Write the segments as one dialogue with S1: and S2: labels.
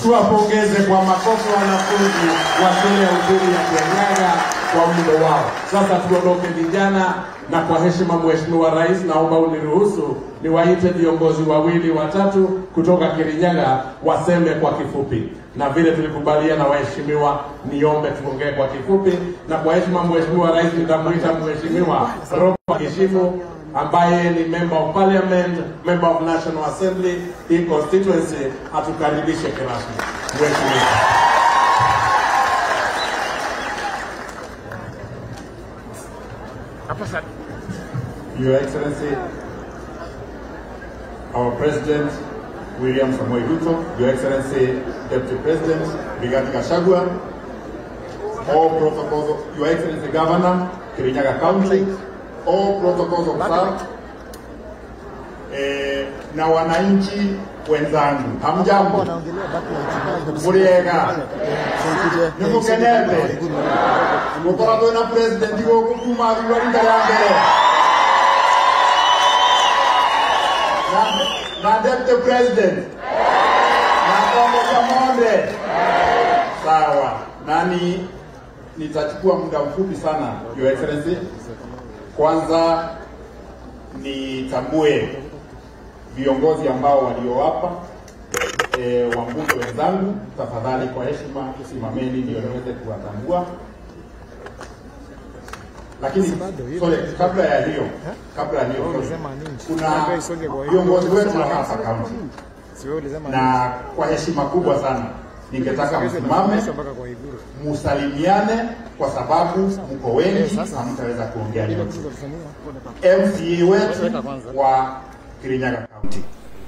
S1: Tuwapongeze kwa makofi wanafunzi wa shule ya upili ya Kianyaga kwa mdo wao. Sasa tuondoke vijana, na kwa heshima Mheshimiwa Rais, naomba uniruhusu niwaite viongozi wawili watatu kutoka Kirinyaga waseme kwa kifupi, na vile tulikubaliana waheshimiwa, niombe tuongee kwa kifupi, na kwa heshima Mheshimiwa Rais nitamwita Mheshimiwa Robert Kishimu ambaye ni member of parliament, member of national assembly hii constituency, atukaribishe kirasmi. Mheshimiwa. Your Excellency, our President William Samoei Ruto, Your Excellency Deputy President Rigathi Gachagua, all protocols, Your Excellency Governor, Kirinyaga County, all protocols observed, eh, na wananchi wenzangu, hamjambo, muriega nimukenete mukoratwo na president gũkũ kuma thutha rita rĩa mbere na na deputy president na Kombo Kamonde. Sawa, nani nitachukua muda mfupi sana, Your Excellency. Kwanza nitambue viongozi ambao waliowapa e, wambunge wenzangu, tafadhali kwa heshima tusimameni ndio niweze kuwatambua. Lakini sorry, kabla ya hiyo, kabla ya hiyo, kuna viongozi wetu wa hapa kaunti na kwa heshima kubwa sana ningetaka msimame musalimiane, kwa sababu mko wengi, hamtaweza kuongea yote. MCA wetu wa Kirinyaga County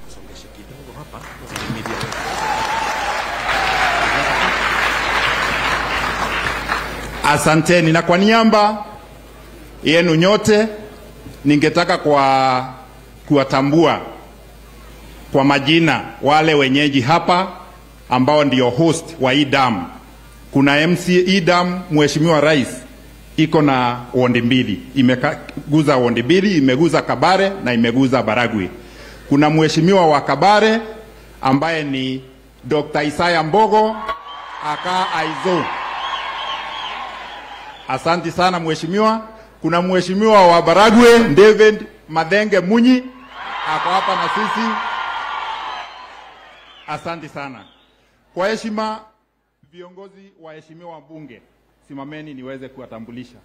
S1: Asanteni, na kwa niaba yenu nyote ningetaka kwa kuwatambua kwa majina wale wenyeji hapa ambao ndio host wa hii dam. Kuna MC hii dam, Mheshimiwa Rais iko na wondi mbili, imeguza wondi mbili, imeguza Kabare na imeguza Baragwi. Kuna mheshimiwa wa Kabare ambaye ni Dr. Isaya Mbogo aka Aizo. Asanti sana mheshimiwa. Kuna mheshimiwa wa Baragwe David Madhenge Munyi ako hapa na sisi. Asanti sana. Kwa heshima, viongozi waheshimiwa wabunge, simameni niweze kuwatambulisha.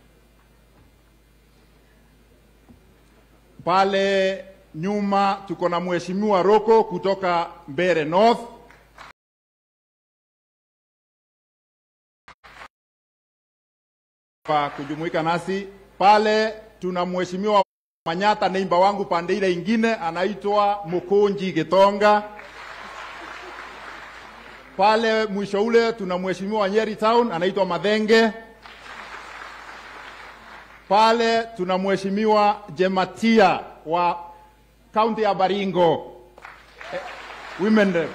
S1: Pale nyuma tuko na mheshimiwa Roko kutoka Mbeere North. Kwa kujumuika nasi pale, tuna mheshimiwa Manyata, neimba wangu pande ile ingine, anaitwa Mukunji Gitonga. Pale mwisho ule tuna mheshimiwa wa Nyeri Town anaitwa Madhenge. Pale tuna mheshimiwa Jematia wa kaunti ya Baringo eh, women rep.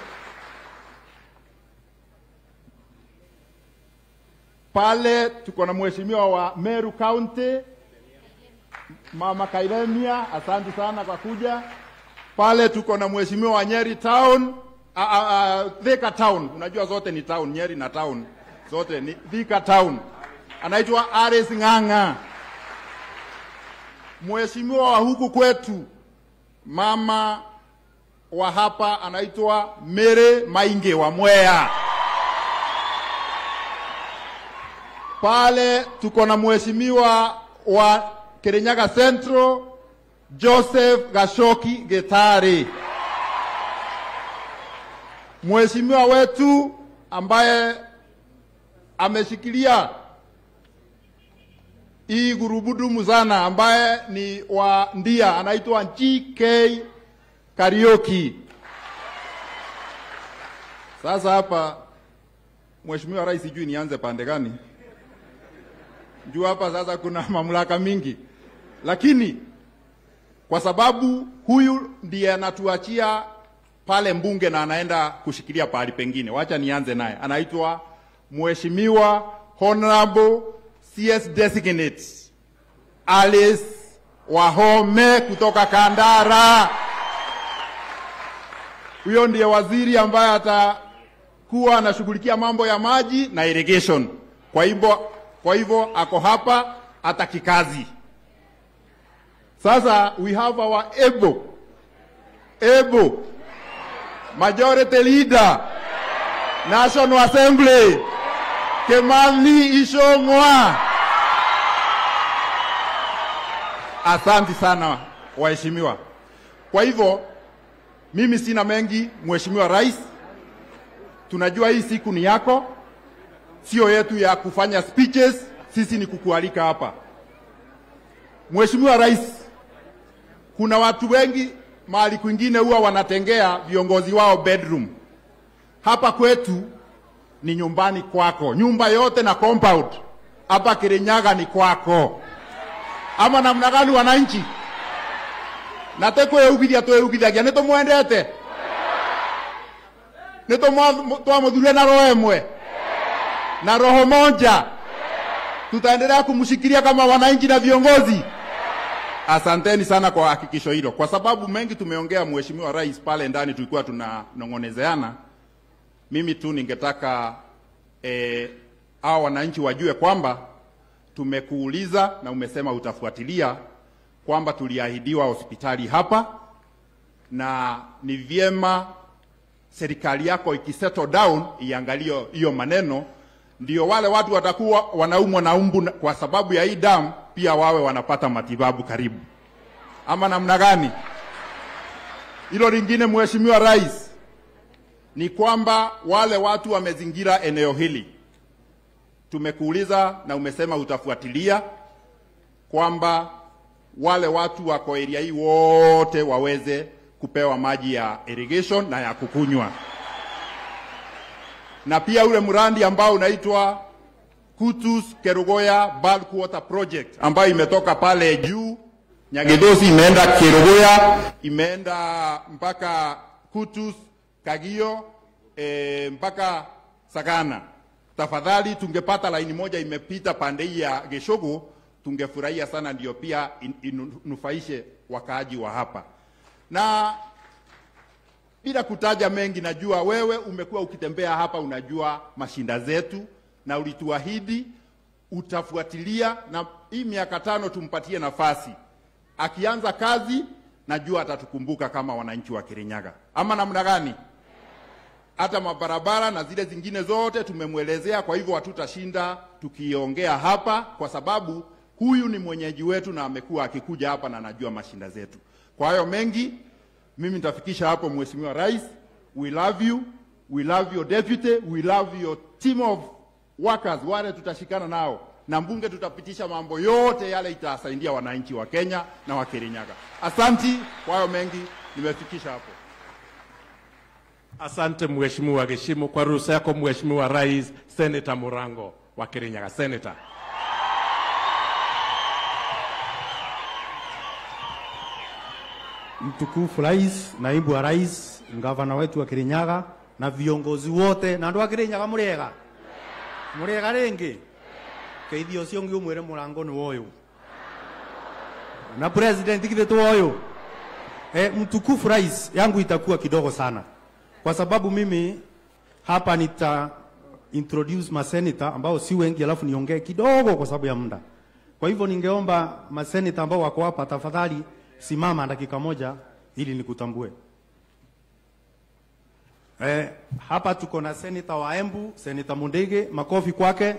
S1: Pale tuko na mheshimiwa wa Meru County Mama Kairemia, asante sana kwa kuja. Pale tuko na mheshimiwa wa Nyeri Town Uh, uh, Thika Town, unajua zote ni town, Nyeri na town zote ni Thika Town, anaitwa Ares Ng'ang'a. Mheshimiwa wa huku kwetu mama wa hapa anaitwa Mere Mainge wa Mwea. Pale tuko na mheshimiwa wa Kirinyaga Central Joseph Gashoki Getari mheshimiwa wetu ambaye ameshikilia hii gurubudumu sana, ambaye ni wa Ndia, anaitwa GK Karioki. Sasa hapa, mheshimiwa rais, sijui nianze pande gani juu hapa sasa kuna mamlaka mingi, lakini kwa sababu huyu ndiye anatuachia pale mbunge na anaenda kushikilia pahali pengine. Wacha nianze naye, anaitwa Mheshimiwa Honorable CS Designate Alice Wahome kutoka Kandara. Huyo ndiye waziri ambaye
S2: kuwa anashughulikia mambo ya maji na irrigation. Kwa hivyo kwa hivyo ako hapa hata kikazi. Sasa we have our able able majority leader National Assembly Kimani Ichung'wa. Asante sana waheshimiwa. Kwa hivyo mimi sina mengi, Mheshimiwa Rais, tunajua hii siku ni yako, sio yetu ya kufanya speeches, sisi ni kukualika hapa. Mheshimiwa Rais, kuna watu wengi mahali kwingine huwa wanatengea viongozi wao bedroom. Hapa kwetu ni nyumbani kwako, nyumba yote na compound hapa Kirinyaga ni kwako, ama namna gani wananchi? na tekwĩugithia twĩugithagia nĩ tũmwendete nĩ twamũthurire na roho ĩmwe na roho moja tutaendelea kumshikilia kama wananchi na viongozi asanteni sana kwa hakikisho hilo kwa sababu mengi tumeongea mheshimiwa rais pale ndani tulikuwa tunanong'onezeana mimi tu ningetaka eh, hao wananchi wajue kwamba tumekuuliza na umesema utafuatilia kwamba tuliahidiwa hospitali hapa na ni vyema serikali yako ikisettle down iangalie hiyo maneno, ndio wale watu watakuwa wanaumwa na umbu na- kwa sababu ya hii damu pia wawe wanapata matibabu karibu, ama namna gani? Hilo lingine, Mheshimiwa Rais, ni kwamba wale watu wamezingira eneo hili, tumekuuliza na umesema utafuatilia kwamba wale watu wako area hii wote waweze kupewa maji ya irrigation na ya kukunywa, na pia ule mradi ambao unaitwa Kutus Kerugoya Bulk Water Project ambayo imetoka pale juu Nyagidosi, imeenda Kerugoya, imeenda mpaka Kutus, Kagio e, mpaka Sagana. Tafadhali tungepata laini moja imepita pande hii ya Geshogo, tungefurahia sana, ndio pia in- inufaishe wakaaji wa hapa na bila kutaja mengi, najua wewe umekuwa ukitembea hapa, unajua mashinda zetu, na ulituahidi utafuatilia, na hii miaka tano tumpatie nafasi. Akianza kazi, najua atatukumbuka kama wananchi wa Kirinyaga, ama namna gani? Hata mabarabara na zile zingine zote tumemwelezea, kwa hivyo hatutashinda tukiongea hapa, kwa sababu huyu ni mwenyeji wetu na amekuwa akikuja hapa na anajua mashinda zetu. Kwa hayo mengi mimi nitafikisha hapo, Mheshimiwa Rais. We love you, we love your deputy, we love your team of workers, wale tutashikana nao na mbunge, tutapitisha mambo yote yale itasaidia wananchi wa Kenya na wa Kirinyaga. Asanti. Kwa hayo mengi nimefikisha hapo.
S1: Asante Mheshimiwa Geshimo, kwa ruhusa yako Mheshimiwa Rais, Senator Murango wa Kirinyaga. Senator.
S3: Mtukufu Rais, naibu wa rais, gavana wetu wa Kirinyaga na viongozi wote na andu a Kirinyaga muriega muriega ringi keithio ucio ungi umwire murango ni woyu na president kithe tu woyu e, mtukufu rais yangu itakuwa kidogo sana kwa sababu mimi hapa nita introduce maseneta ambao si wengi alafu niongee kidogo kwa sababu ya muda kwa hivyo ningeomba maseneta ambao wako hapa tafadhali simama dakika moja ili nikutambue Eh, hapa tuko na seneta wa Embu, seneta Mundege, makofi kwake.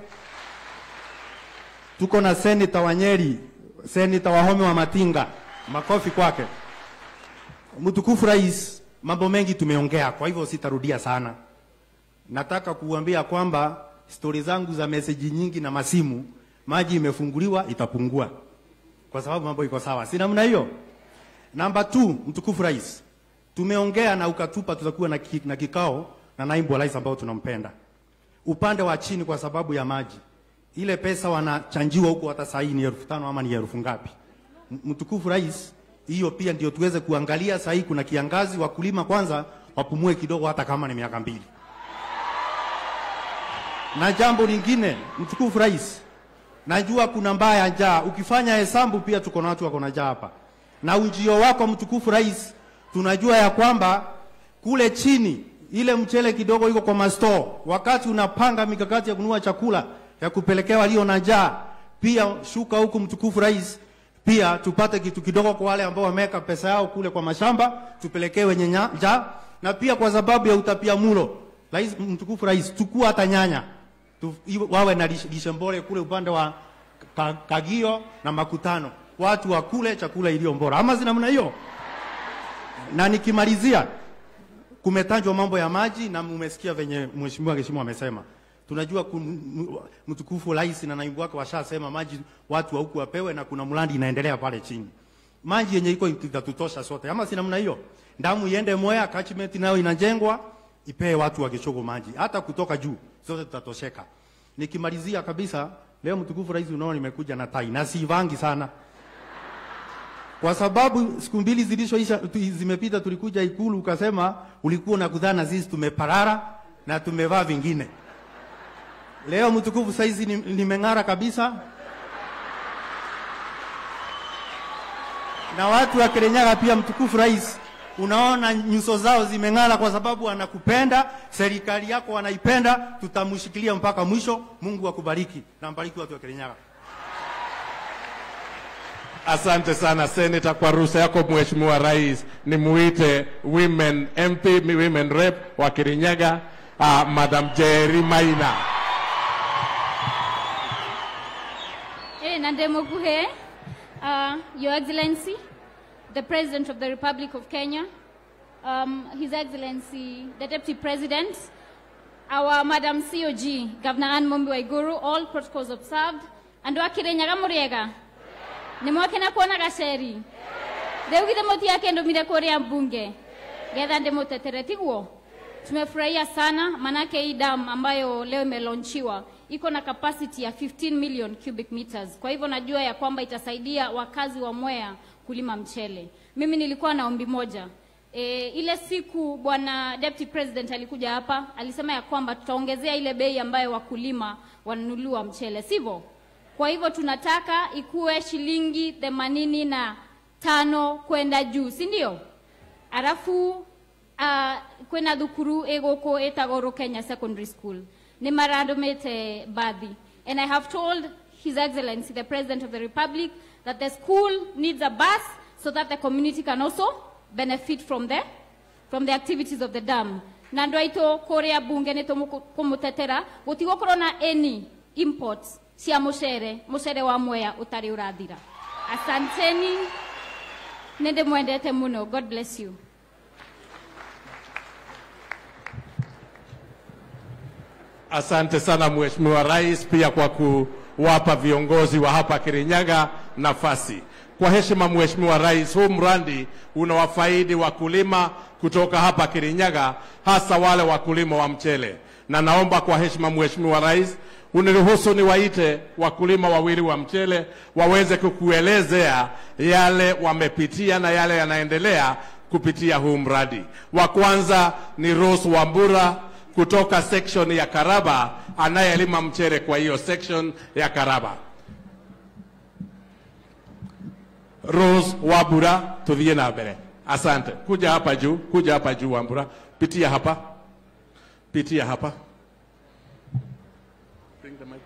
S3: Tuko na seneta wa Nyeri, seneta wa Home wa Matinga, makofi kwake. Mtukufu Rais, mambo mengi tumeongea, kwa hivyo sitarudia sana. Nataka kuambia kwamba stori zangu za meseji nyingi na masimu, maji imefunguliwa itapungua, kwa sababu mambo iko sawa, si namna hiyo? Namba 2, mtukufu rais, tumeongea na ukatupa tutakuwa na, ki, na kikao na naibu wa rais ambao tunampenda upande wa chini, kwa sababu ya maji. Ile pesa wanachanjiwa huko, hata saa hii ni elfu tano ama ni elfu ngapi? M- Mtukufu rais, hiyo pia ndio tuweze kuangalia. Saa hii kuna kiangazi, wakulima kwanza wapumue kidogo, hata kama ni miaka mbili. Na jambo lingine, mtukufu rais, najua kuna mbaya njaa. Ukifanya hesabu pia tuko na watu wako na njaa hapa, na ujio wako mtukufu rais, tunajua ya kwamba kule chini ile mchele kidogo iko kwa mastore, wakati unapanga mikakati ya kununua chakula ya kupelekea walio na njaa, pia shuka huku, mtukufu rais, pia tupate kitu kidogo kwa wale ambao wameweka pesa yao kule kwa mashamba, tupelekee wenye nya- njaa, na pia kwa sababu ya utapia mulo, rais, mtukufu rais, tukua hata nyanya tu, iwe- wawe na lishe lishe bora kule upande wa ka, Kagio na Makutano, watu wakule chakula iliyo bora, ama si namna hiyo? Na nikimalizia, kumetajwa mambo ya maji na mmesikia venye mheshimiwa Geshimo amesema. Tunajua kun- m- mtukufu rais na naibu wake washasema maji watu wa huku wapewe, na kuna mradi inaendelea pale chini, maji yenye iko itatutosha sote, ama si namna hiyo? Damu iende Mwea, catchment nayo inajengwa ipee watu wa Gichogo maji, hata kutoka juu, zote tutatosheka. Nikimalizia kabisa, leo mtukufu rais, unaona nimekuja na tai na sivangi sana kwa sababu siku mbili zilishoisha tu- zimepita, tulikuja Ikulu ukasema ulikuwa unakudhana sisi tumeparara na tumevaa vingine. Leo mtukufu, saizi ni- nimeng'ara kabisa, na watu wa Kirinyaga pia, mtukufu rais, unaona nyuso zao zimeng'ara kwa sababu wanakupenda, serikali yako wanaipenda, tutamshikilia mpaka mwisho. Mungu akubariki na mbariki watu wa Kirinyaga.
S1: Asante sana Senator, kwa ruhusa yako Mheshimiwa Rais, nimuite women MP, mi- women rep wa Kirinyaga, uh, Madam Jerry Maina.
S4: Eh, Nande Moguhe, uh, Your Excellency, the President of the Republic of Kenya, um, His Excellency, the Deputy President, our Madam COG, Governor Anne Mombi Waiguru, all protocols observed, and wakirenyaga muriega nimwakena kuona gaceri rĩu githĩ mũtiakĩndũmire kũrĩa mbunge getha ndĩmũtetere tiguo tumefurahia sana manake hii dam ambayo leo imelaunchiwa iko na capacity ya 15 million cubic meters kwa hivyo najua ya kwamba itasaidia wakazi wa mwea kulima mchele mimi nilikuwa na ombi moja E, ile siku bwana deputy president alikuja hapa alisema ya kwamba tutaongezea ile bei ambayo wakulima wananunuliwa mchele sivyo kwa hivyo tunataka ikuwe shilingi themanini na tano kwenda juu si ndio arafu uh, kwina thukuru iguku itagwo Kenya Secondary School ni marandumite bathi and I have told His Excellency the President of the Republic that the school needs a bus so that the community can also benefit from the from the activities of the dam na andå aitå kå rä a mbunge nä tå kå må tetera gå tigå korwo na any imports cia må cere må cere wa mwea å tarä å rathira asanteni nä ndä mwendete må no god bless you
S1: Asante sana Mheshimiwa Rais, pia kwa kuwapa viongozi wa hapa Kirinyaga nafasi. Kwa heshima Mheshimiwa Rais, huu mradi unawafaidi wakulima kutoka hapa Kirinyaga, hasa wale wakulima wa mchele, na naomba kwa heshima Mheshimiwa Rais uniruhusu niwaite wakulima wawili wa mchele waweze kukuelezea yale wamepitia na yale yanaendelea kupitia huu mradi. Wa kwanza ni Rose Wambura kutoka section ya Karaba anayelima mchele kwa hiyo section ya Karaba. Rose Wambura, tuthie na mbere. Asante. Kuja hapa juu, kuja hapa juu Wambura. Pitia hapa. Pitia hapa. Bring the mic.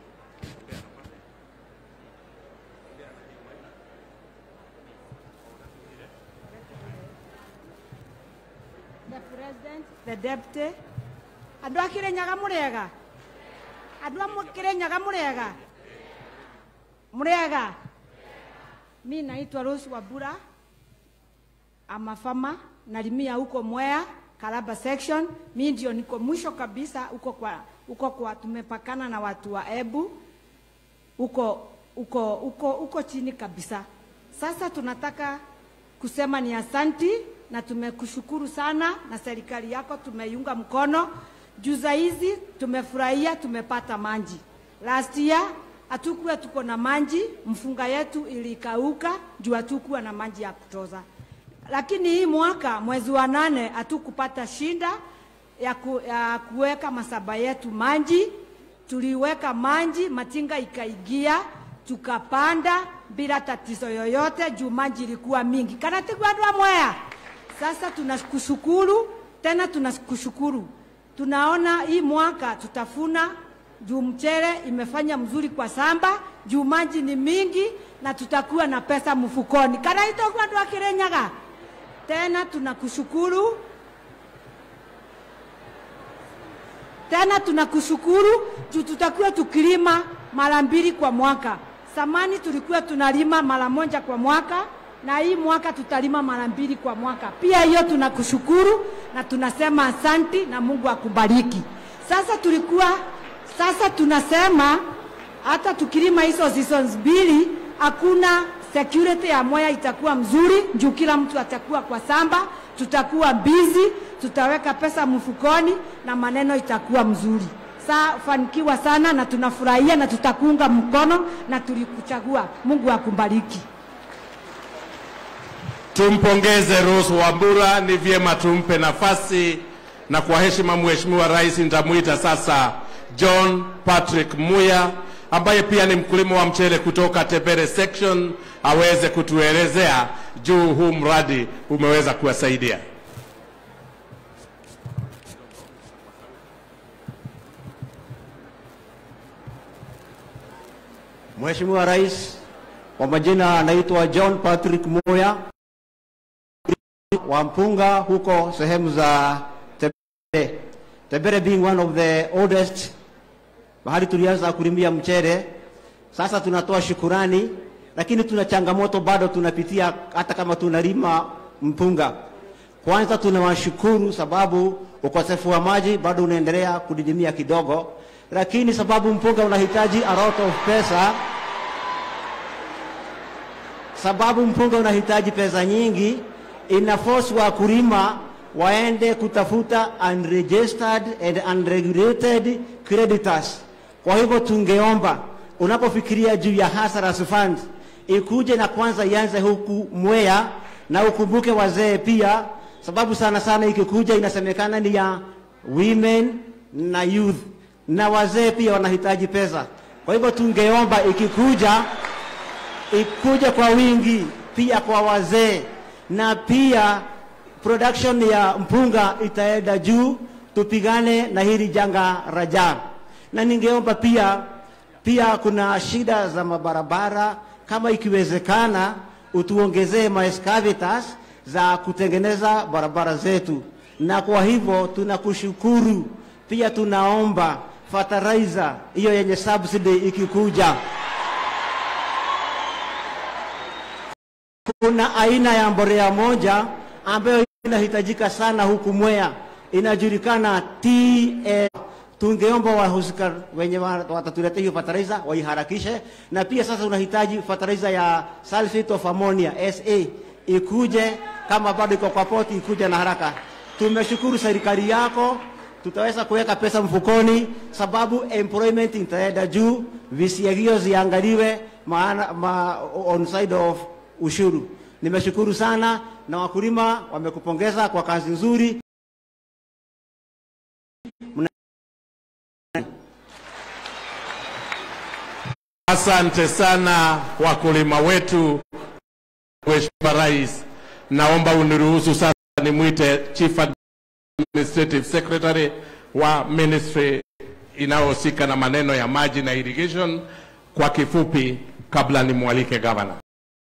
S5: the president, the deputy. Andũ a Kĩrĩnyaga mũrĩega? Andũ a mũ- Kĩrĩnyaga mũrĩega? Mũrĩega? Mi naitwa Rose Wambura. I'm a farmer, nalimia huko Mwea, Karaba section. Mi ndio niko mwisho kabisa huko kwa huko kwa tumepakana na watu wa Ebu huko huko huko huko chini kabisa. Sasa tunataka kusema ni asanti na tumekushukuru sana, na serikali yako tumeiunga mkono. Juza hizi tumefurahia, tumepata maji. Last year hatukuwa tuko na maji, mfunga yetu ilikauka juu hatukuwa na maji ya kutosha, lakini hii mwaka mwezi wa nane hatukupata shinda ya, ku, ya kuweka masaba yetu maji tuliweka maji, matinga ikaingia, tukapanda bila tatizo yoyote, juu maji ilikuwa mingi. kana tigwa andũ a Mwea. Sasa tunakushukuru Tena tunakushukuru, tunaona hii mwaka tutafuna juu mchele imefanya mzuri kwa samba, juu maji ni mingi na tutakuwa na pesa mfukoni. karaitogwa andũ a Kĩrĩnyaga. Tena tunakushukuru tena tunakushukuru juu tutakuwa tukilima mara mbili kwa mwaka. Samani tulikuwa tunalima mara moja kwa mwaka, na hii mwaka tutalima mara mbili kwa mwaka. Pia hiyo tunakushukuru na tunasema asanti na Mungu akubariki. Sasa tulikuwa sasa tunasema hata tukilima hizo seasons mbili hakuna security ya Mwea itakuwa mzuri juu kila mtu atakuwa kwa samba, tutakuwa busy, tutaweka pesa mfukoni na maneno itakuwa mzuri. Saa fanikiwa sana na tunafurahia na tutakuunga mkono na tulikuchagua. Mungu akubariki.
S1: Tumpongeze Rose Wambura, ni vyema tumpe nafasi, na kwa heshima Mheshimiwa Rais nitamwita sasa John Patrick Muya ambaye pia ni mkulima wa mchele kutoka Tebere section aweze kutuelezea juu huu mradi umeweza kuwasaidia.
S6: Mheshimiwa Rais, kwa majina anaitwa John Patrick Moya wa Mpunga huko sehemu za Tebere. Tebere being one of the oldest mahali tulianza kulimia mchele. Sasa tunatoa shukurani, lakini tuna changamoto bado tunapitia, hata kama tunalima mpunga. Kwanza tunawashukuru sababu ukosefu wa maji bado unaendelea kudidimia kidogo, lakini sababu mpunga unahitaji a lot of pesa, sababu mpunga unahitaji pesa nyingi, ina force wakulima waende kutafuta unregistered and unregulated creditors. Kwa hivyo tungeomba unapofikiria juu ya Hazardous Fund ikuje na kwanza ianze huku Mwea, na ukumbuke wazee pia, sababu sana sana ikikuja inasemekana ni ya women na youth, na wazee pia wanahitaji pesa. Kwa hivyo tungeomba ikikuja ikuje kwa wingi pia kwa wazee na pia production ya mpunga itaenda juu, tupigane na hili janga raja. Na ningeomba pia pia, kuna shida za mabarabara, kama ikiwezekana utuongezee maescavators za kutengeneza barabara zetu, na kwa hivyo tunakushukuru pia. Tunaomba fertilizer hiyo yenye subsidy ikikuja kuna aina ya mbolea moja ambayo inahitajika sana huku Mwea, inajulikana TL. Tungeomba wahusika wenye wa- watatuletea hiyo fertilizer waiharakishe, na pia sasa unahitaji fertilizer ya sulfate of ammonia SA ikuje, kama bado iko kwa poti, ikuje na haraka. Tumeshukuru serikali yako, tutaweza kuweka pesa mfukoni, sababu employment itaenda juu, visiagio ziangaliwe maana ma, on side of ushuru. Nimeshukuru sana na wakulima wamekupongeza kwa kazi nzuri.
S1: Asante sana wakulima wetu. Mheshimiwa Rais, naomba uniruhusu sasa nimwite Chief Administrative Secretary wa ministry inayohusika na maneno ya maji na irrigation kwa kifupi, kabla nimwalike gavana.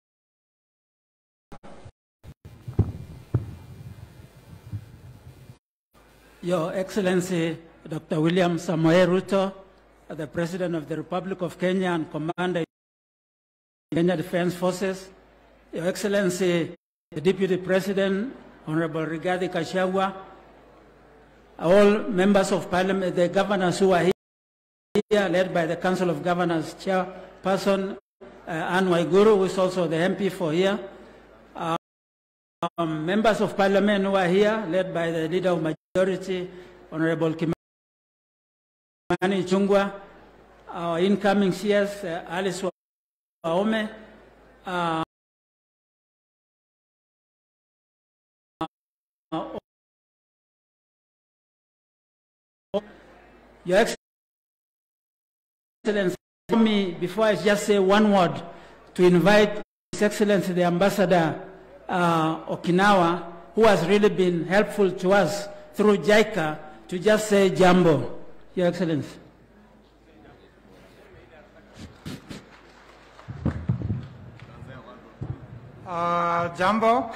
S7: Your Excellency Dr. William Samoei Ruto, the President of the Republic of Kenya and Commander Kenya Defense Forces, Your Excellency the Deputy President, Honorable Rigathi Gachagua, all members of Parliament, the governors who are here, led by the Council of Governors Chairperson uh, Anne Waiguru, who is also the MP for here, um, members of parliament who are here, led by the leader of majority, Honorable Kimani Chungwa, our incoming CS, uh, Alice Waome, uh, Your Excellency, allow me, before I just say one word, to invite His Excellency the Ambassador uh, Okinawa, who has really been helpful to us through JICA to just say jambo, Your Excellency.
S8: Uh, Jumbo,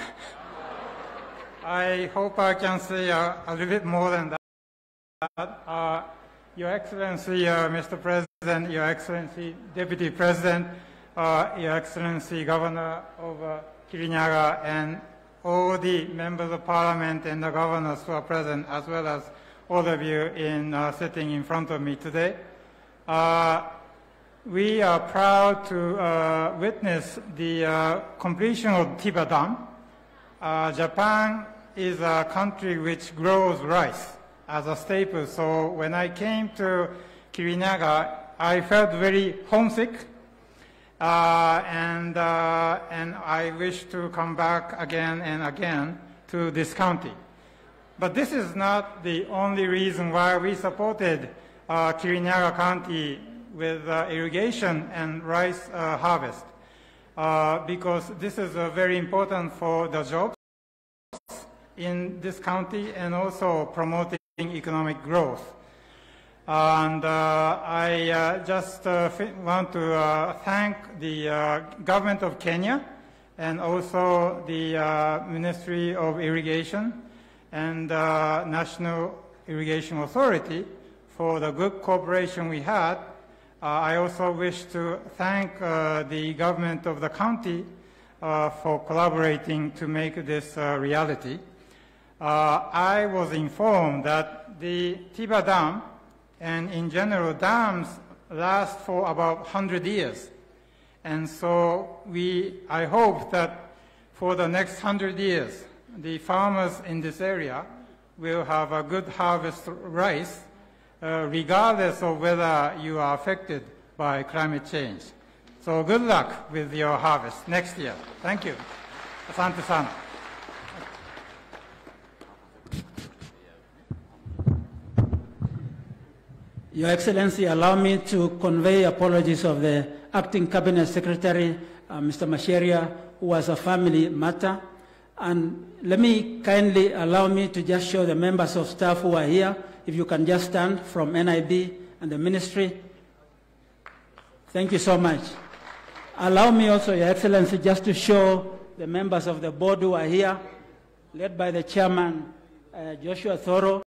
S8: I hope I can say uh, a little bit more than that. Uh, Your Excellency, uh, Mr. President, Your Excellency, Deputy President, uh, Your Excellency, Governor of uh, Kirinyaga, and all the members of Parliament and the governors who are present, as well as all of you in uh, sitting in front of me today. Uh, we are proud to uh, witness the uh, completion of Tiba Dam. Uh, Japan is a country which grows rice as a staple. So when I came to Kirinaga, I felt very homesick. Uh, and, uh, and I wish to come back again and again to this county. But this is not the only reason why we supported uh, Kirinyaga County with uh, irrigation and rice uh, harvest, uh, because this is uh, very important for the jobs in this county and also promoting economic growth. And uh, I uh, just uh, fi- want to uh, thank the uh, government of Kenya and also the uh, Ministry of Irrigation and uh, National Irrigation Authority for the good cooperation we had. Uh, I also wish to thank uh, the government of the county uh, for collaborating to make this uh, reality. Uh, I was informed that the Tiba Dam and in general dams last for about 100 years. And so we, I hope that for the next 100 years, the farmers in this area will have a good harvest rice, uh, regardless of whether you are affected by climate change. So good luck with your harvest next year. Thank you. Asante sana.
S7: Your Excellency, allow me to convey apologies of the Acting Cabinet Secretary, uh, Mr. Masheria, who was a family matter. And let me kindly allow me to just show the members of staff who are here, if you can just stand from NIB and the ministry. Thank you so much. Allow me also, Your Excellency, just to show the members of the board who are here, led by the chairman, uh, Joshua Thoro,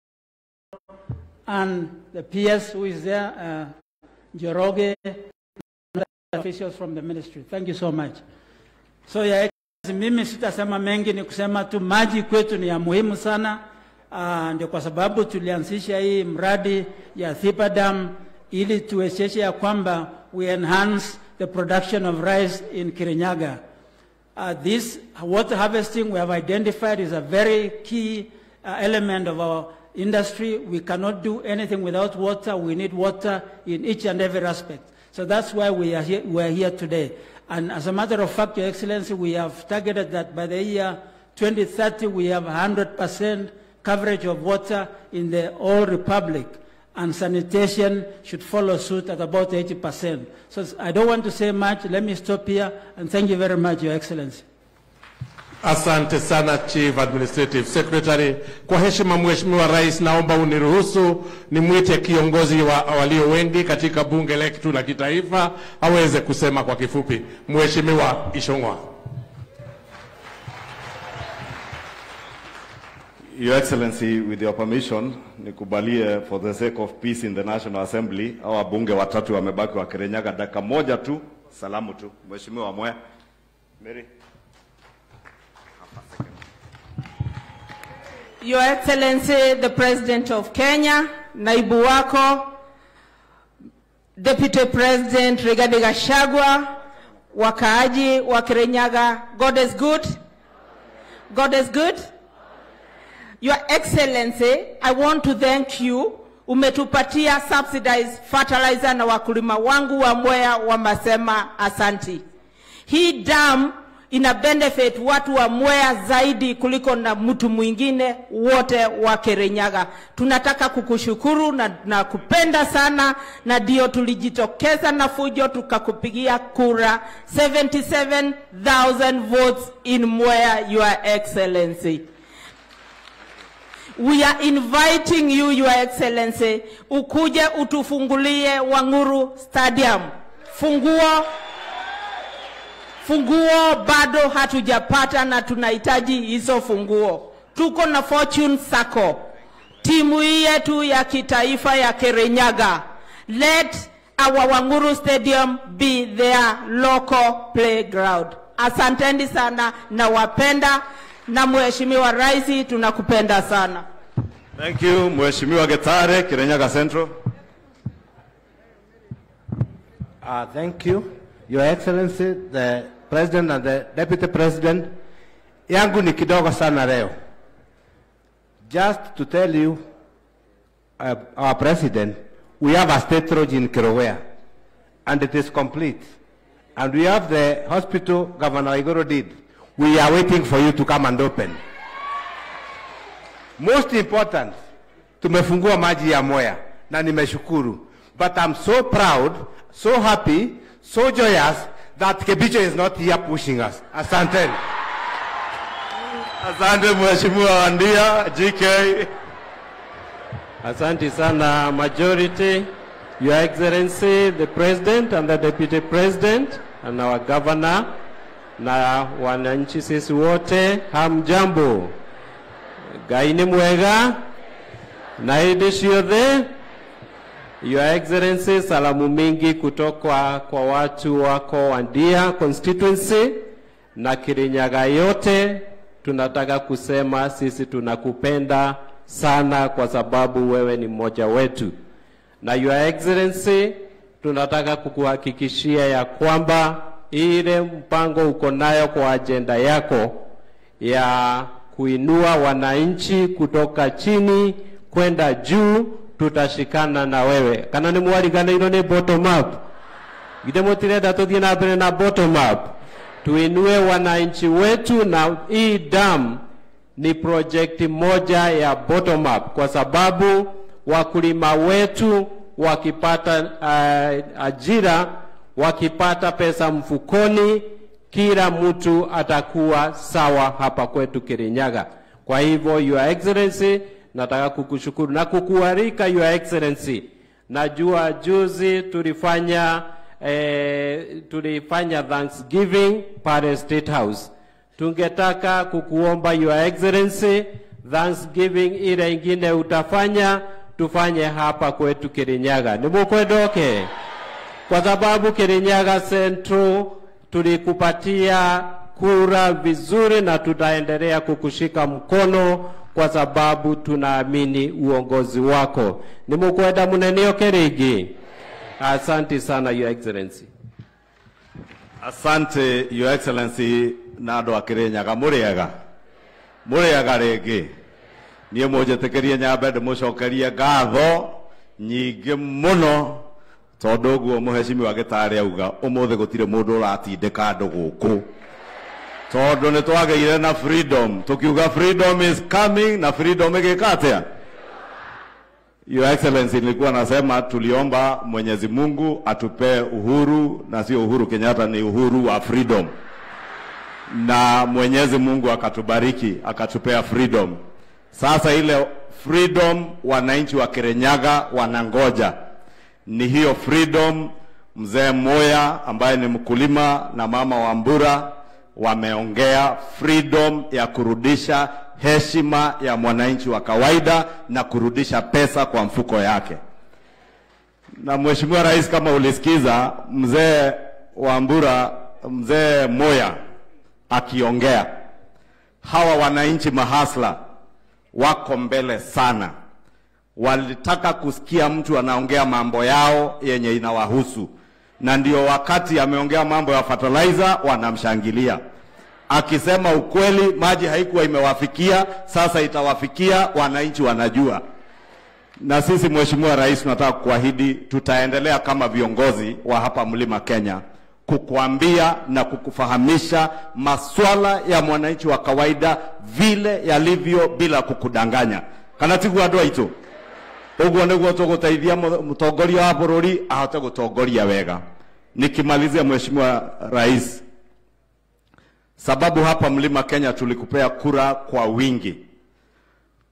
S7: and the PS who is there, uh, Joroge, and officials from the ministry. Thank you so much. So ya mimi sitasema mengi, ni kusema tu maji kwetu ni ya muhimu sana. Uh, ndio kwa sababu tulianzisha hii mradi ya Thipa Dam ili tuwezeshe ya kwamba we enhance the production of rice in Kirinyaga. Uh, this water harvesting we have identified is a very key uh, element of our industry. We cannot do anything without water. We need water in each and every aspect. So that's why we are here, we are here today. And as a matter of fact, Your Excellency, we have targeted that by the year 2030, we have 100% coverage of water in the whole republic. And sanitation should follow suit at about 80%. So I don't want to say much. Let me stop here. And thank you very much, Your Excellency.
S1: Asante sana Chief Administrative Secretary. Kwa heshima Mheshimiwa Rais, naomba uniruhusu nimwite kiongozi wa walio wengi katika bunge letu la kitaifa aweze kusema kwa kifupi. Mheshimiwa Ishongwa.
S9: Your Excellency, with your permission, nikubalie for the sake of peace in the National Assembly, au wabunge watatu wamebaki wa Kirinyaga, dakika moja tu, salamu tu. Mheshimiwa Mwe. Mary.
S10: Your Excellency, the President of Kenya, naibu wako, Deputy President Rigathi Gachagua, wakaaji wa Kirinyaga, God is good. God is good. Your Excellency, I want to thank you. Umetupatia subsidized fertilizer na wakulima wangu wa Mwea wamesema asanti. Hii dam ina benefit watu wa Mwea zaidi kuliko na mtu mwingine wote wa Kirinyaga. Tunataka kukushukuru na, na kupenda sana, na ndio tulijitokeza na fujo tukakupigia kura 77,000 votes in Mwea, Your Excellency. We are inviting you, Your Excellency, ukuje utufungulie Wanguru Stadium. Funguo funguo bado hatujapata na tunahitaji hizo funguo. Tuko na Fortune Sacco, timu hii yetu ya kitaifa ya Kirinyaga. Let our Wanguru Stadium be their local playground. Asanteni sana, nawapenda na Mheshimiwa Rais, tunakupenda sana.
S9: Thank you, Mheshimiwa Getare, Kirinyaga Central.
S11: Uh, thank you, Your Excellency, the President and the Deputy President. Yangu ni kidogo sana leo. Just to tell you, uh, our President, we have a state road in Kirowea, and it is complete. And we have the hospital Governor Igoro did. We are waiting for you to come and open. Most important, tumefungua maji ya Moya na nimeshukuru. But I'm so proud, so happy, so joyous that Kebicho is not here pushing us. Asanteni.
S9: Asante Mheshimiwa Wandia, GK.
S12: Asante sana majority, Your Excellency, the President and the Deputy President and our Governor na wananchi sisi wote, hamjambo. Ngai nĩ mwega na hĩndĩ ciothe. Your Excellency, salamu mingi kutoka kwa watu wako Wandia constituency na Kirinyaga yote. Tunataka kusema sisi tunakupenda sana kwa sababu wewe ni mmoja wetu, na Your Excellency, tunataka kukuhakikishia ya kwamba ile mpango uko nayo kwa ajenda yako ya kuinua wananchi kutoka chini kwenda juu, tutashikana na wewe kana nĩ mwariganĩirwo nĩ bottom up githĩ mũtirenda tũthiĩ na mbere na bottom up tuinue wananchi wetu na hii dam ni project moja ya bottom up kwa sababu wakulima wetu wakipata uh, ajira wakipata pesa mfukoni kila mtu atakuwa sawa hapa kwetu Kirinyaga. Kwa hivyo Your Excellency, nataka kukushukuru na kukualika Your Excellency. Najua juzi tulifanya eh, tulifanya Thanksgiving pale State House. Tungetaka kukuomba Your Excellency, Thanksgiving ile ingine utafanya tufanye hapa kwetu Kirinyaga. Nimukwendoke kwa sababu Kirinyaga Central tulikupatia kura vizuri na tutaendelea kukushika mkono kwa sababu tunaamini uongozi wako. Nimukwenda munenio Kirigi. Asante sana Your Excellency.
S9: Asante Your Excellency na andå a kä rä nyaga må rä ega må rä ega rä ngä niä må njä tä kä rie nyambe ndä må cokerie ngatho nyingä må no tondå guo må hecimi wa gä tarä auga å må thä gå tirä må ndå å ratindä ka andå gå kå tondå nä twagä ire na freedom tå kiuga freedom is coming na freedom ä gä ka atä a Your Excellency, nilikuwa nasema tuliomba Mwenyezi Mungu atupe uhuru na sio uhuru Kenyatta, ni uhuru wa freedom, na Mwenyezi Mungu akatubariki akatupea freedom. Sasa ile freedom wananchi wa Kirinyaga wanangoja ni hiyo freedom. Mzee Moya ambaye ni mkulima na mama wa Mbura wameongea freedom ya kurudisha heshima ya mwananchi wa kawaida na kurudisha pesa kwa mfuko yake. Na Mheshimiwa Rais, kama ulisikiza mzee wa Mbura, mzee Moya akiongea, hawa wananchi mahasla wako mbele sana, walitaka kusikia mtu anaongea mambo yao yenye inawahusu, na ndio wakati ameongea mambo ya fertilizer wanamshangilia akisema ukweli, maji haikuwa imewafikia, sasa itawafikia, wananchi wanajua. Na sisi Mheshimiwa Rais, tunataka kukuahidi tutaendelea kama viongozi wa hapa Mlima Kenya kukuambia na kukufahamisha maswala ya mwananchi wa kawaida vile yalivyo bila kukudanganya kana tiguo andũ aitũ ũguo nĩguo tũgũteithia mũtongoria wa bũrũri ahote gũtongoria wega nikimalizia Mheshimiwa Rais sababu hapa Mlima Kenya tulikupea kura kwa wingi,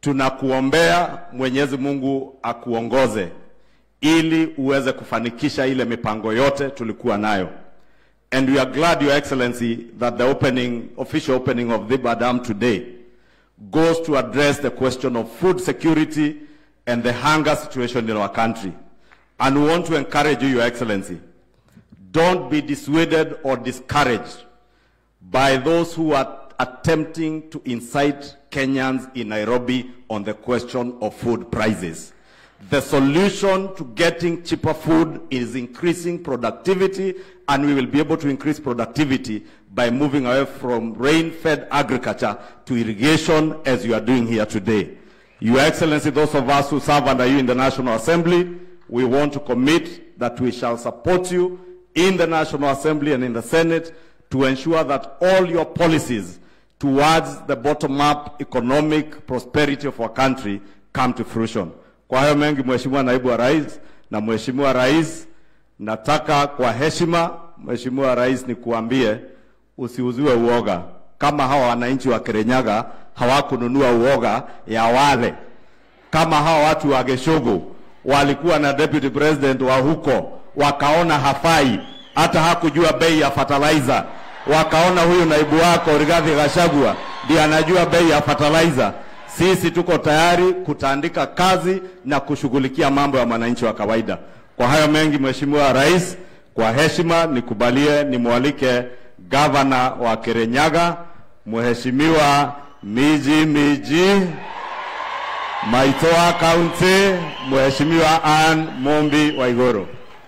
S9: tunakuombea Mwenyezi Mungu akuongoze ili uweze kufanikisha ile mipango yote tulikuwa nayo. And we are glad, Your Excellency, that the opening, official opening of Dhiba Dam today goes to address the question of food security and the hunger situation in our country. And we want to encourage you, Your Excellency, don't be dissuaded or discouraged by those who are attempting to incite Kenyans in Nairobi on the question of food prices. The solution to getting cheaper food is increasing productivity, and we will be able to increase productivity by moving away from rain-fed agriculture to irrigation, as you are doing here today. Your Excellency, those of us who serve under you in the National Assembly, we want to commit that we shall support you in the National Assembly and in the Senate to ensure that all your policies towards the bottom-up economic prosperity of our country come to fruition. Kwa hayo mengi, Mheshimiwa Naibu wa Rais na Mheshimiwa Rais, nataka kwa heshima, Mheshimiwa Rais, nikuambie usiuziwe uoga kama hawa wananchi wa Kirinyaga hawakununua uoga ya wale kama hawa watu wa Geshogo walikuwa na deputy president wa huko, wakaona hafai, hata hakujua bei ya fertilizer, wakaona huyu naibu wako Rigathi Gachagua ndiye anajua bei ya fertilizer. Sisi tuko tayari kutaandika kazi na kushughulikia mambo ya mwananchi wa kawaida. Kwa hayo mengi, Mheshimiwa Rais, kwa heshima nikubalie nimwalike gavana wa Kirinyaga Mheshimiwa Miji Miji Maitoa County, Mheshimiwa Ann Mombi Waigoro.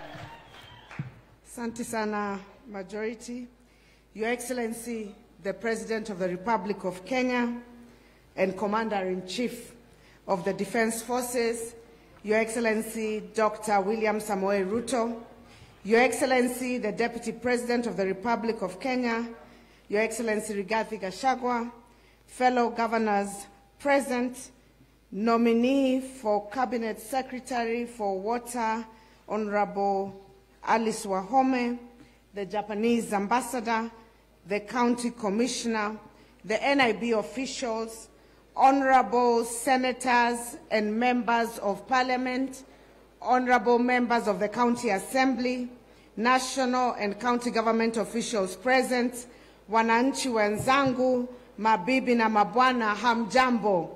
S13: Asante sana, Majority. Your Excellency, the President of the Republic of Kenya and Commander-in-Chief of the Defense Forces, Your Excellency, Dr. William Samoei Ruto, Your Excellency, the Deputy President of the Republic of Kenya, Your Excellency Rigathi Gachagua, fellow governors present, nominee for Cabinet Secretary for Water, Honorable Alice Wahome, the Japanese ambassador, the county commissioner, the NIB officials, honorable senators and members of parliament, honorable members of the county assembly, national and county government officials present, wananchi wenzangu, mabibi na mabwana, hamjambo.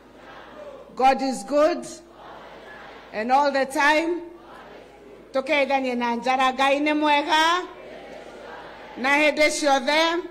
S13: God is good and all the time. Tũkeithanie na njara Ngai nĩ mwega na hĩndĩ ciothe.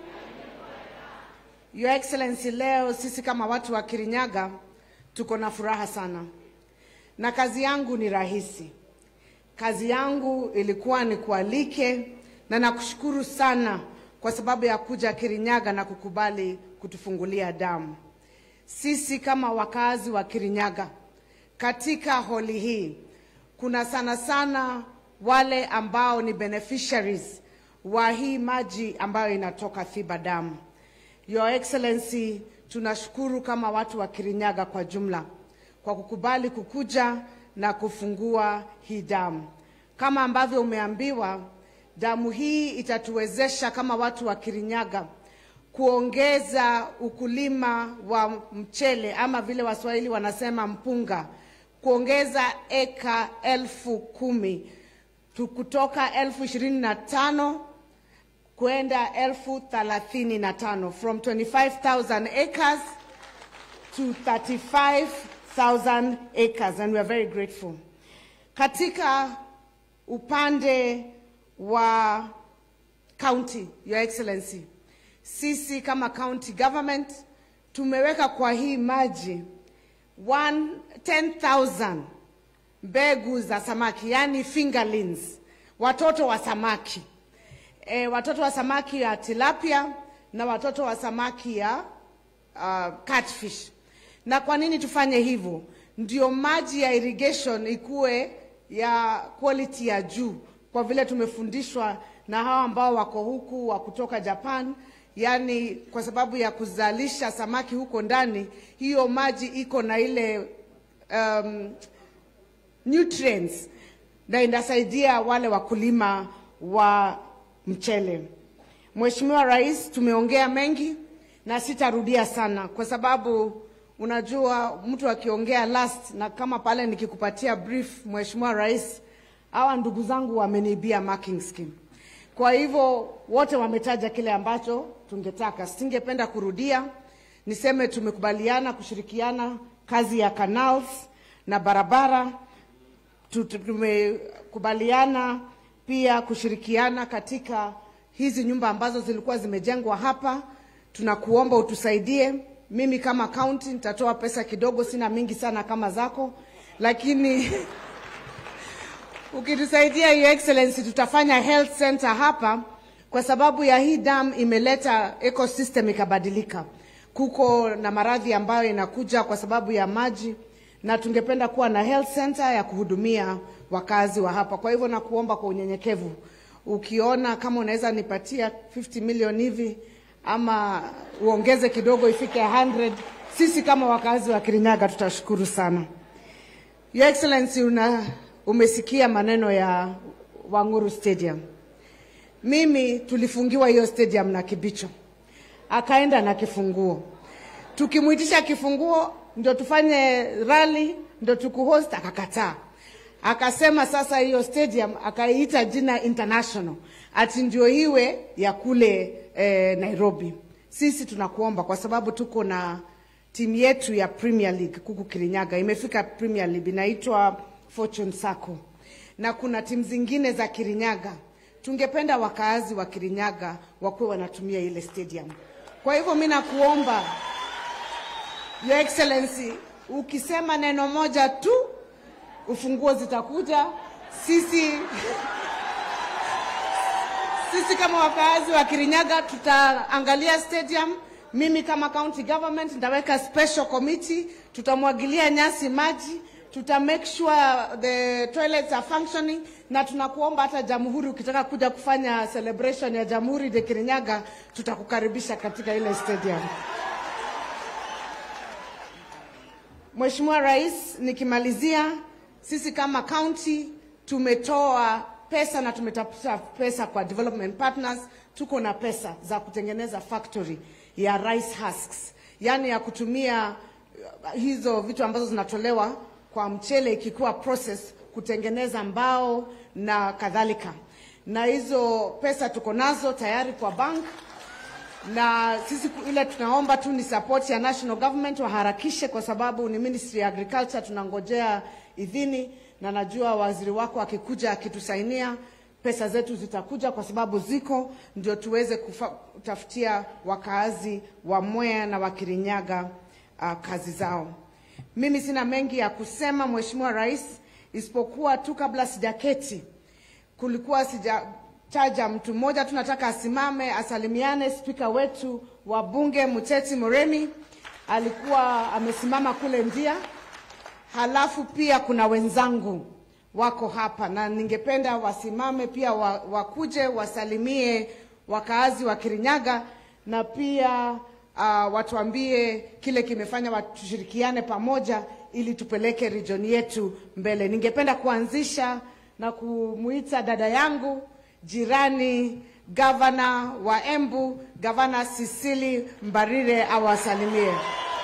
S13: Your Excellency, leo sisi kama watu wa Kirinyaga tuko na furaha sana, na kazi yangu ni rahisi. Kazi yangu ilikuwa ni kualike, na nakushukuru sana kwa sababu ya kuja Kirinyaga na kukubali kutufungulia damu. Sisi kama wakazi wa Kirinyaga katika holi hii kuna sana sana wale ambao ni beneficiaries wa hii maji ambayo inatoka Thiba Dam. Your Excellency, tunashukuru kama watu wa Kirinyaga kwa jumla kwa kukubali kukuja na kufungua hii damu. Kama ambavyo umeambiwa, damu hii itatuwezesha kama watu wa Kirinyaga kuongeza ukulima wa mchele ama vile Waswahili wanasema mpunga, kuongeza eka elfu kumi tu- kutoka elfu ishirini na tano kwenda elfu thelathini na tano from 25,000 acres to 35,000 acres and we are very grateful. Katika upande wa county, Your Excellency, sisi kama county government tumeweka kwa hii maji one- 10,000 mbegu za samaki, yani fingerlings, watoto wa samaki e, watoto wa samaki ya tilapia na watoto wa samaki ya uh, catfish. Na kwa nini tufanye hivyo? Ndio maji ya irrigation ikuwe ya quality ya juu, kwa vile tumefundishwa na hawa ambao wako huku wa kutoka Japan, yani kwa sababu ya kuzalisha samaki huko ndani, hiyo maji iko na ile um, nutrients na inasaidia wale wakulima wa mchele. Mheshimiwa Rais, tumeongea mengi na sitarudia sana kwa sababu unajua mtu akiongea last, na kama pale nikikupatia brief, Mheshimiwa Rais, hawa ndugu zangu wameniibia marking scheme. Kwa hivyo wote wametaja kile ambacho tungetaka. Singependa kurudia, niseme tumekubaliana kushirikiana kazi ya canals na barabara. Tu- tu- Tumekubaliana pia kushirikiana katika hizi nyumba ambazo zilikuwa zimejengwa hapa. Tunakuomba utusaidie. Mimi kama county nitatoa pesa kidogo, sina mingi sana kama zako, lakini ukitusaidia Your Excellency, tutafanya health center hapa kwa sababu ya hii dam imeleta ecosystem ikabadilika. Kuko na maradhi ambayo inakuja kwa sababu ya maji, na tungependa kuwa na health center ya kuhudumia wakazi wa hapa. Kwa hivyo nakuomba kwa unyenyekevu, ukiona kama unaweza nipatia 50 million hivi ama uongeze kidogo ifike 100, sisi kama wakazi wa Kirinyaga tutashukuru sana. Your Excellency, una, umesikia maneno ya Wanguru Stadium. Mimi tulifungiwa hiyo stadium na Kibicho, akaenda na kifunguo. Tukimwitisha kifunguo ndio tufanye rally, ndio tukuhost, akakataa. Akasema sasa hiyo stadium akaiita jina international, ati ndio iwe ya kule eh, Nairobi. Sisi tunakuomba kwa sababu tuko na timu yetu ya Premier League kuku Kirinyaga imefika Premier League inaitwa Fortune Sacco, na kuna timu zingine za Kirinyaga. Tungependa wakaazi wa Kirinyaga wakuwe wanatumia ile stadium. Kwa hivyo mimi nakuomba Your Excellency, ukisema neno moja tu ufunguo zitakuja. Sisi sisi kama wakaazi wa Kirinyaga tutaangalia stadium. Mimi kama county government nitaweka special committee, tutamwagilia nyasi maji, tuta make sure the toilets are functioning, na tunakuomba hata Jamhuri, ukitaka kuja kufanya celebration ya Jamhuri de Kirinyaga, tutakukaribisha katika ile stadium. Mheshimiwa Rais, nikimalizia, sisi kama county tumetoa pesa na tumetafuta pesa kwa development partners. Tuko na pesa za kutengeneza factory ya rice husks, yaani ya kutumia uh, hizo vitu ambazo zinatolewa kwa mchele ikikuwa process kutengeneza mbao na kadhalika, na hizo pesa tuko nazo tayari kwa bank na sisi ku- ile tunaomba tu ni support ya national government waharakishe, kwa sababu ni ministry ya agriculture, tunangojea idhini, na najua waziri wako akikuja akitusainia pesa zetu zitakuja, kwa sababu ziko, ndio tuweze kufa- kutafutia wakaazi wa Mwea na wa Kirinyaga uh, kazi zao. Mimi sina mengi ya kusema Mheshimiwa Rais, isipokuwa tu kabla sijaketi kulikuwa sijataja mtu mmoja tu, nataka asimame asalimiane. Spika wetu wa bunge Muteti Muremi alikuwa amesimama kule ndia, halafu pia kuna wenzangu wako hapa na ningependa wasimame pia wa, wakuje wasalimie wakaazi wa Kirinyaga na pia uh, watuambie kile kimefanya watushirikiane pamoja ili tupeleke region yetu mbele. Ningependa kuanzisha na kumuita dada yangu jirani gavana wa Embu, gavana Sisili Mbarire awasalimie.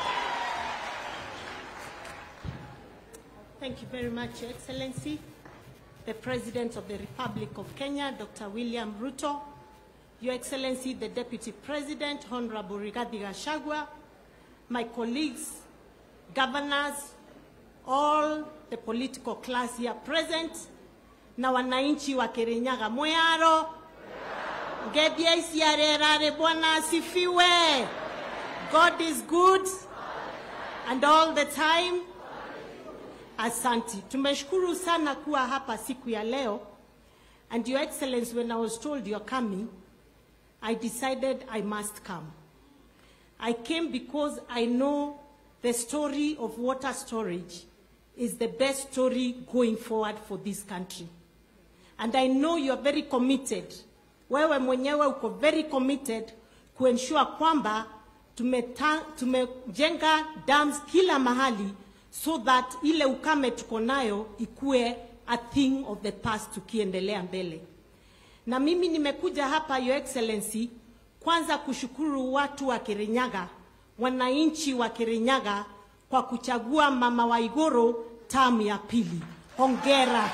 S14: Thank you very much, Your Excellency, the President of the Republic of Kenya, Dr. William Ruto, Your Excellency, the Deputy President, Honorable Rigathi Gachagua, my colleagues, governors, all the political class here present, na wananchi wa Kirinyaga Mweyaro, Ngebia isiarerare, Bwana asifiwe. God is good and all the time. Asanti. Tumeshukuru sana kuwa hapa siku ya leo. And Your Excellency, when I was told you're coming, I decided I must come. I came because I know the story of water storage is the best story going forward for this country. And I know you are very committed. Wewe mwenyewe uko very committed kuensure kwamba tumeta- tumejenga dams kila mahali so that ile ukame tuko nayo ikue a thing of the past tukiendelea mbele. Na mimi nimekuja hapa Your Excellency, kwanza kushukuru watu wa Kirinyaga, wananchi wa Kirinyaga kwa kuchagua mama Waiguru tamu ya pili. Hongera.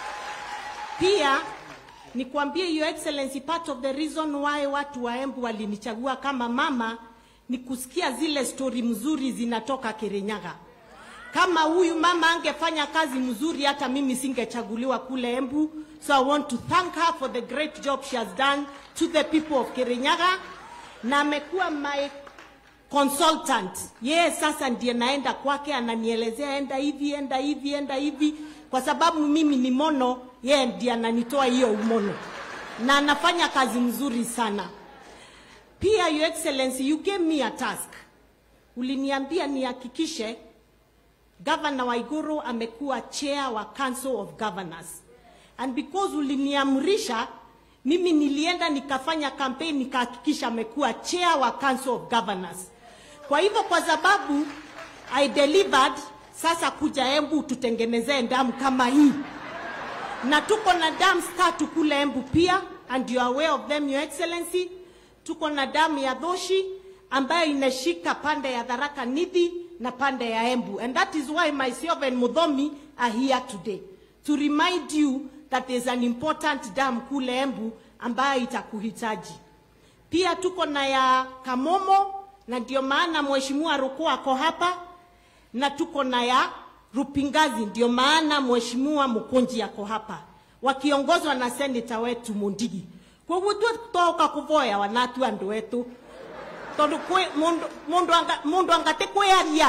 S14: Pia nikwambie Your Excellency, part of the reason why watu wa Embu walinichagua kama mama ni kusikia zile stori mzuri zinatoka Kirinyaga. Kama huyu mama angefanya kazi mzuri, hata mimi singechaguliwa kule Embu. So I want to thank her for the great job she has done to the people of Kirinyaga, na amekuwa my consultant. Yeye sasa ndiye naenda kwake, ananielezea enda hivi, enda hivi, enda hivi, kwa sababu mimi ni mono, yeye ndiye ananitoa hiyo umono, na anafanya kazi mzuri sana. Pia Your Excellency, you gave me a task. Uliniambia nihakikishe Governor Waiguru amekuwa chair wa Council of Governors. And because uliniamrisha, mimi nilienda nikafanya campaign nikahakikisha amekuwa chair wa Council of Governors. Kwa hivyo kwa sababu I delivered, sasa kuja Embu tutengenezee damu kama hii, na tuko na dams tatu kule Embu pia, and you are aware of them, Your Excellency. Tuko na damu ya Dhoshi ambayo inashika pande ya Tharaka Nithi na pande ya Embu, and that is why myself and Mudhomi are here today to remind you that there's an important dam kule Embu ambayo itakuhitaji. Pia tuko na ya Kamomo, na ndio maana Mheshimiwa Ruku ako hapa, na tuko na ya Rupingazi, ndio maana Mheshimiwa Mukunji ako hapa, wakiongozwa na seneta wetu Mundigi. Koguo twatoka kuvoya wanatu andu wetu tondu kwi mundu mundu anga mundu angate kwiaria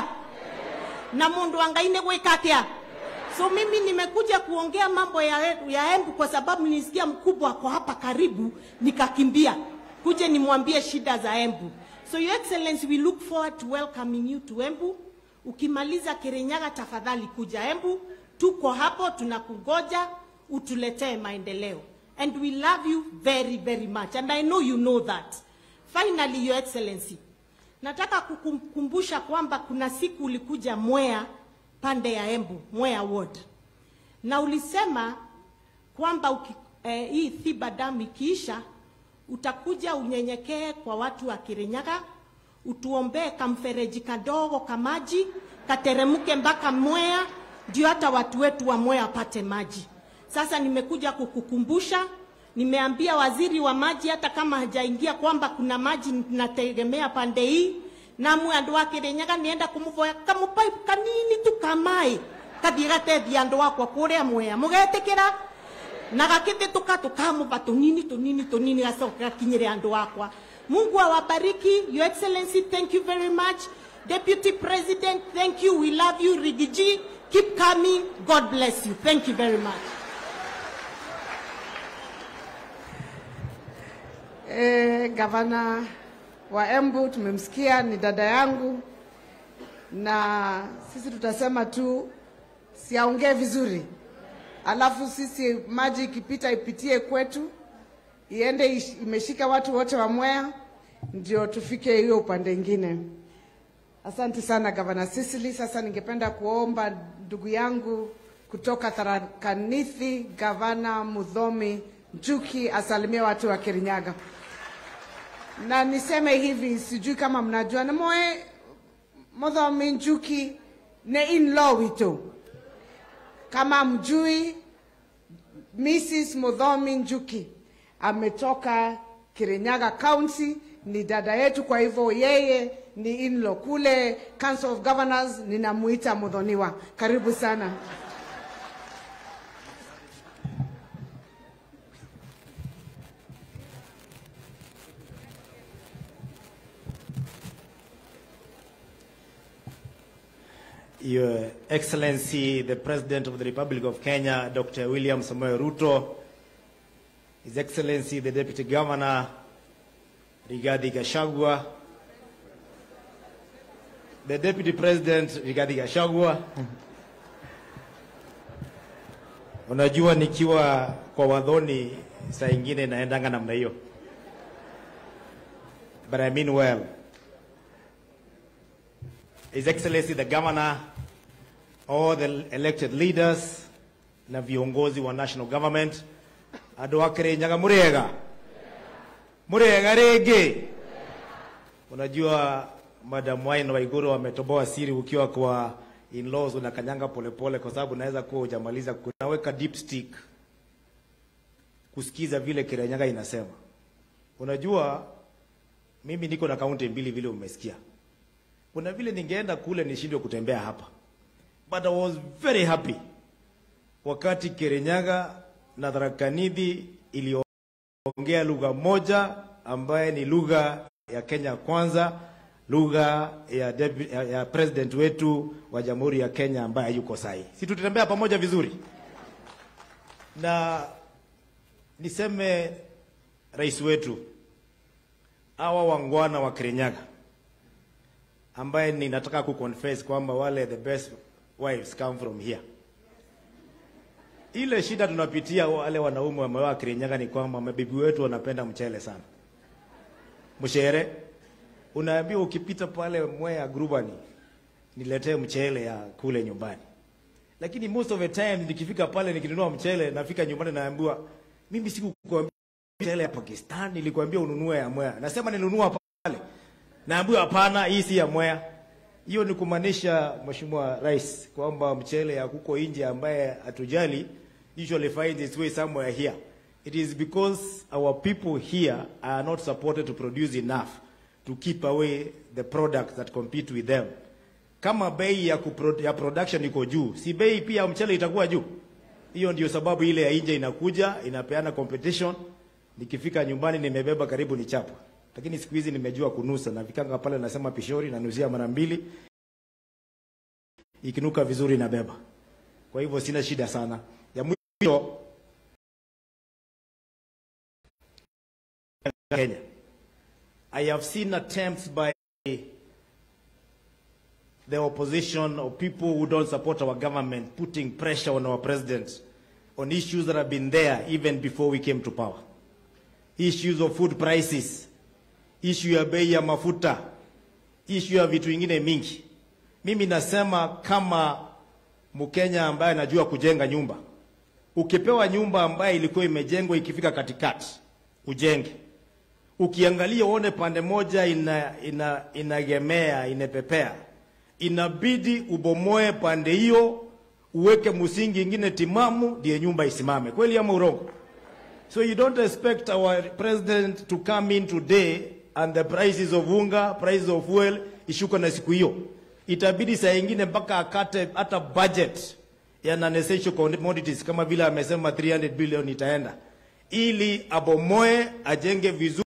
S14: na mundu angaine gwika atia so mimi nimekuja kuongea mambo ya, ya Embu kwa sababu nilisikia mkubwa ako hapa karibu, nikakimbia kuje nimwambie shida za Embu. So your excellency, we look forward to welcoming you to Embu. Ukimaliza Kirinyaga, tafadhali kuja Embu, tuko hapo tunakungoja utuletee maendeleo, and we love you very very much and I know you know that. Finally, your excellency, nataka kukumbusha kwamba kuna siku ulikuja Mwea pande ya Embu, Mwea ward, na ulisema kwamba uki, eh, hii Thiba damu ikiisha utakuja unyenyekee kwa watu wa Kirinyaga, utuombee kamfereji kadogo kamaji kateremke mpaka Mwea, ndio hata watu wetu wa Mwea wapate maji. Sasa nimekuja kukukumbusha, nimeambia waziri wa maji hata kama hajaingia kwamba kuna maji nategemea pande hii namwe andu a Kirinyaga nienda kumuvoya kamupaipu kanini tu kamai kathie gatethia andu akwa kuria Mwea mugetikira na gakithituka tukamuva tunini tunini tunini gacoka gakinyire andu akwa Mungu awabariki your excellency thank you very much deputy president thank you we love you Rigiji keep coming god bless you thank you very much
S13: E, gavana wa Embu tumemsikia, ni dada yangu, na sisi tutasema tu siaongee vizuri, alafu sisi maji ikipita ipitie kwetu, iende ish- imeshika watu wote wa Mwea, ndio tufike hiyo upande ingine. Asante sana gavana Sisili. Sasa ningependa kuomba ndugu yangu kutoka Tharaka Nithi, gavana Mudhomi Njuki asalimie watu wa Kirinyaga na niseme hivi, sijui kama mnajua na moe Mudhomi Njuki ne in-law wito. Kama mjui, Mrs. Mudhomi Njuki ametoka Kirinyaga County, ni dada yetu, kwa hivyo yeye ni in-law kule Council of Governors, ninamuita Mudhoniwa. Karibu sana.
S15: Your Excellency, the President of the Republic of Kenya, Dr. William Samoei Ruto, His Excellency, the Deputy Governor, Rigathi Gachagua, the Deputy President, Rigathi Gachagua. Unajua nikiwa kwa wadhoni saa ingine naendanga namna hiyo. But I mean well. His Excellency the Governor, all the elected leaders na viongozi wa national government, andũ a Kirinyaga mũrĩega mũrĩega rĩngĩ. Unajua Madam Wine Waiguru wametoboa siri ukiwa kwa in-laws unakanyanga polepole kwa sababu naweza kuwa hujamaliza kunaweka deep stick kusikiza vile Kirinyaga inasema. Unajua mimi niko na kaunti mbili vile umesikia. Kuna vile ningeenda kule nishindwe kutembea hapa. But I was very happy wakati Kirinyaga na Tharaka Nithi iliongea lugha moja ambaye ni lugha ya Kenya kwanza, lugha ya, debu- ya, ya president wetu wa Jamhuri ya Kenya ambaye yuko sahi. Si tutembea pamoja vizuri? Na niseme rais wetu hawa wangwana wa Kirinyaga ambaye ninataka kuconfess kwamba wale the best wives come from here. Ile shida tunapitia wale wanaume wameoa Kirinyaga ni kwamba mabibi wetu wanapenda mchele sana. Mshere, unaambiwa ukipita pale Mwea Grubani niletee mchele ya kule nyumbani. Lakini most of the time nikifika pale nikinunua mchele nafika nyumbani naambiwa mimi sikukuambia mchele ya Pakistan nilikwambia ununue ya Mwea. Nasema ninunua pale. Naambiwa hapana, hii si ya Mwea. Hiyo ni kumaanisha Mheshimiwa Rais kwamba mchele ya kuko nje ambaye hatujali usually finds its way somewhere here. It is because our people here are not supported to produce enough to keep away the products that compete with them. Kama bei ya, kupro, ya production iko juu, si bei pia ya mchele itakuwa juu? Hiyo ndio sababu ile ya nje inakuja inapeana competition. Nikifika nyumbani nimebeba karibu ni chapa, lakini siku hizi nimejua kunusa. Nafikanga pale nasema pishori, nanusia mara mbili, ikinuka vizuri nabeba. Kwa hivyo sina shida sana. Ya mwisho Kenya. I have seen attempts by the opposition or people who don't support our government putting pressure on our president on issues that have been there even before we came to power. Issues of food prices, issue ya bei ya mafuta, issue ya vitu vingine mingi. Mimi nasema kama Mkenya ambaye anajua kujenga nyumba, ukipewa nyumba ambaye ilikuwa imejengwa ikifika katikati, ujenge ukiangalia uone pande moja ina, ina, inagemea inapepea, inabidi ubomoe pande hiyo, uweke msingi ingine timamu, ndiye nyumba isimame. Kweli ama urongo? So you don't expect our president to come in today and the prices of unga, prices of fuel ishuka na siku hiyo. Itabidi saa ingine mpaka akate hata budget ya non-essential commodities kama vile amesema 300 billion itaenda ili abomoe ajenge vizuri